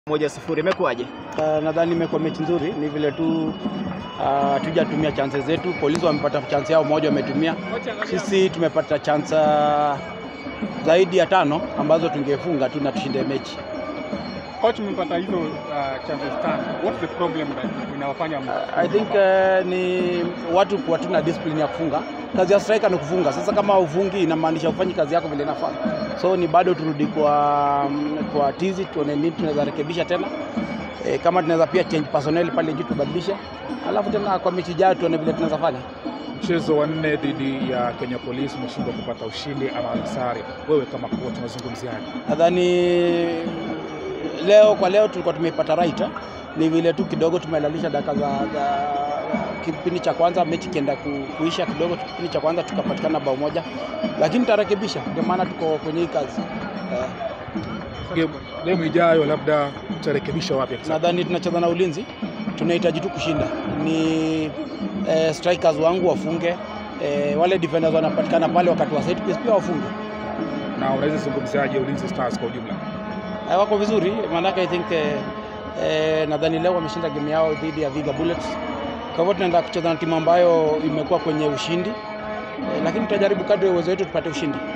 moja sifuri imekuwaje? Uh, nadhani imekuwa mechi nzuri, ni vile tu hatujatumia uh, chances zetu. Polisi wamepata chance yao moja, wametumia. Sisi tumepata chance uh, zaidi ya tano ambazo tungefunga tu na tushinde mechi. Coach, mmepata hizo uh, chances tano. What's the problem that inawafanya I think uh, ni watu kuwa tuna discipline ya kufunga. Kazi ya striker ni kufunga. Sasa kama ufungi, inamaanisha ufanyi kazi yako vile inafaa. So ni bado turudi kwa kwa tizi, tuone nini tunaweza rekebisha tena. E, kama tunaweza pia change personnel pale juu tubadilishe, alafu tena kwa mechi ijayo tuone vile tunaweza fanya. Mchezo wa nne dhidi ya Kenya Police umeshindwa kupata ushindi ama sare. Wewe kama kocha unazungumziaje? Nadhani leo kwa leo tulikuwa tumepata right, ni vile tu kidogo tumelalisha dakika za, za kipindi cha kwanza, mechi kienda ku, kuisha kidogo, kipindi cha kwanza tukapatikana bao moja, lakini tutarekebisha, ndio maana tuko kwenye hii kazi eh. Game, game ijayo labda utarekebisha wapi? Nadhani tunacheza na ulinzi, tunahitaji tu kushinda. Ni eh, strikers wangu wafunge eh, wale defenders wanapatikana pale wakati wa set piece pia wafunge. Na unaweza zungumziaje Ulinzi Stars kwa ujumla? Eh, wako vizuri, maanake I think eh, eh, nadhani leo wameshinda game yao dhidi ya Viga Bullets. Kwa hivyo tunaenda kucheza na timu ambayo imekuwa kwenye ushindi eh, lakini tutajaribu kadri ya uwezo wetu tupate ushindi.